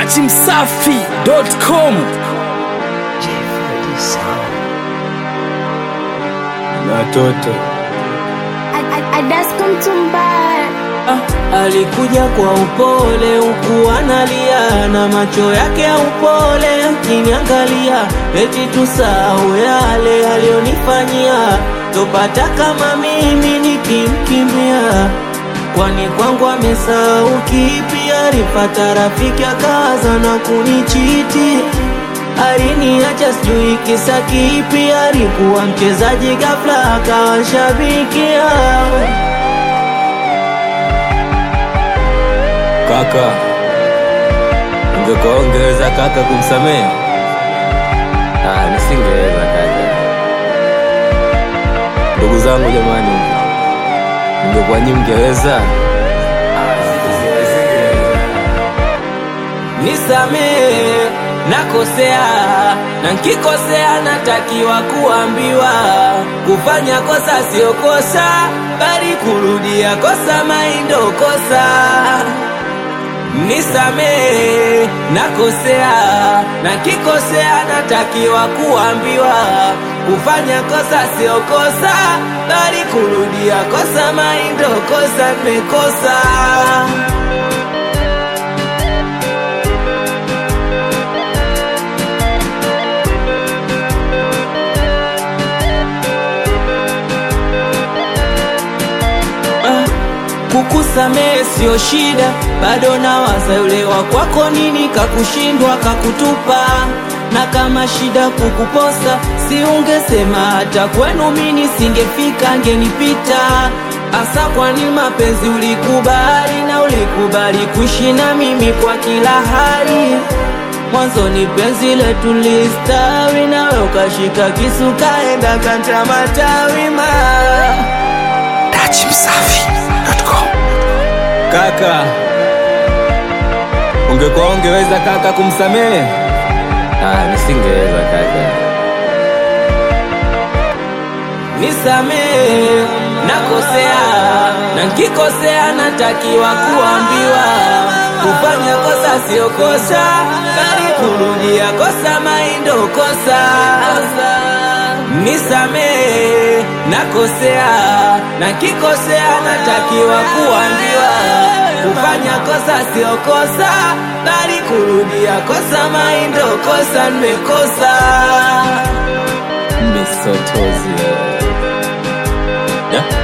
dachimsafi.com Watoto Adasko Mtumbara Alikuja kwa upole huku analia na macho yake ya upole akiniangalia, eti tusahau yale aliyonifanyia, topata kama mimi nikimkimbia. Kwani kwangu amesahau kipi? Alipata rafiki akaza na kunichiti, aliniacha sijui kisa kipi. Alikuwa mchezaji ghafla akawa shabikia kaka, ungekuwa ungeweza kaka kumsamehe? Ah, nisingeweza kaka. Ndugu zangu jamani, ungekuwa nyi mngeweza? Nisamehe, nakosea na nkikosea natakiwa kuambiwa. Kufanya kosa sio kosa, bali kurudia kosa maindo kosa. Nisamehe, nakosea na nkikosea natakiwa kuambiwa. Kufanya kosa sio kosa, bali kurudia kosa maindo kosa, nimekosa. Kukusamehe sio shida, bado nawaza yule wa kwako, nini kakushindwa kakutupa. Na kama shida kukuposa, si ungesema hata kwenu mini singefika, ngenipita. Asa kwani mapenzi ulikubali, na ulikubali kuishi na mimi kwa kila hali. Mwanzoni penzi letu listawi, nawe ukashika kisu kaenda kata matawi ma dachimsafi.com Kaka, ungekuwa ungeweza kaka kumsamehe? Ah, nisingeweza kaka. Nisamehe, nakosea na nkikosea natakiwa kuambiwa. Kufanya kosa sio kosa, bali kurudia kosa maindo kosa. Nisamehe, nakosea na nkikosea natakiwa kuambiwa. Kufanya kosa sio kosa, bali kurudia kosa maindo kosa, nimekosa. Misotozi. Yeah.